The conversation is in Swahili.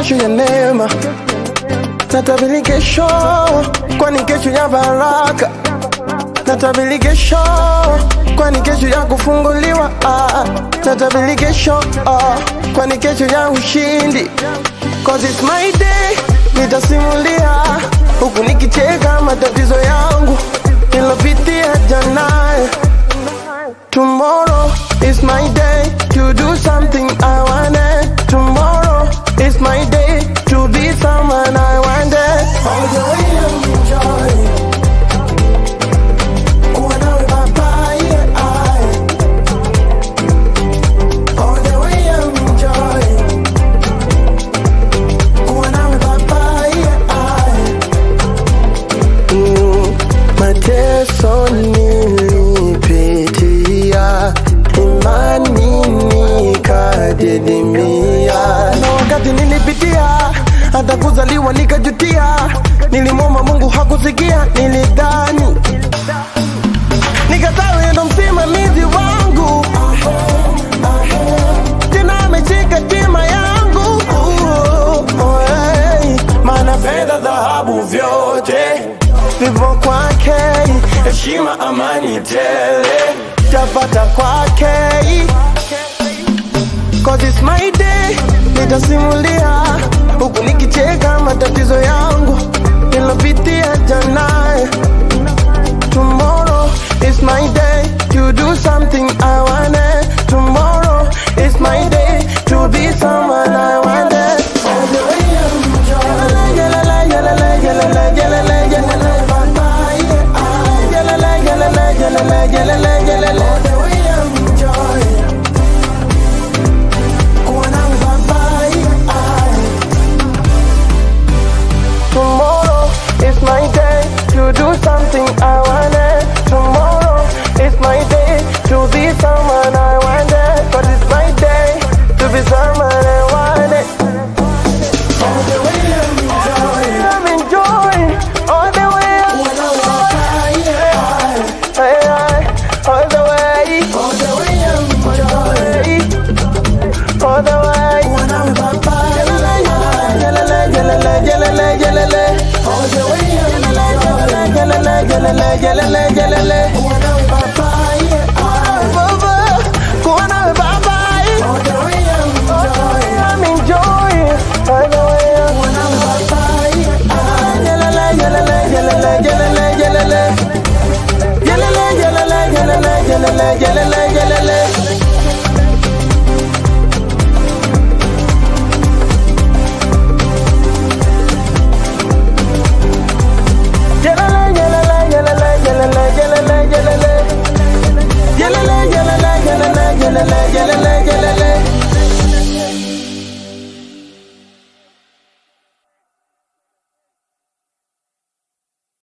kesho ya neema, natabiri kesho, kwani kesho ya baraka, natabiri kesho, kwani kesho ya kufunguliwa, ah, natabiri kesho, ah, kwani kesho ya ushindi, cause it's my day, nitasimulia huku nikicheka matatizo yangu nilopitia jana. Tomorrow is my day to do something I wanted. Tomorrow is my day to be someone I wanted. All the way I'm enjoying. Kuwa nawe baba, yeah, I. All the way I'm enjoying. Kuwa nawe baba, yeah, I. Mm, mateso nilipitia, imani nikadidimia. Na wakati nilipitia, hata kuzaliwa nikajutia, nilimwomba Mungu hakusikia, nilidhani nikatawe ndo msimamizi wangu, tena ameshika tima yangu, Oh, hey. maana fedha, dhahabu, vyote vipo kwake, heshima, amani tele tapata kwake. Cause it's my day, nitasimulia huku nikicheka matatizo yangu nilopitia jana. Tomorrow is my day to do something I wanted. Tomorrow is my day to be someone I wanted. All the way I'm enjoying. Yalala, yalala, yalala, yalala, yalala, baba, yeah, ah. Yalala, yalala, yalala, yalala, yalala. All the way I'm enjoying. Kuwa nawe baba, yeah, ah. Tomorrow is my day to do something I wanted. Tomorrow is my day to be someone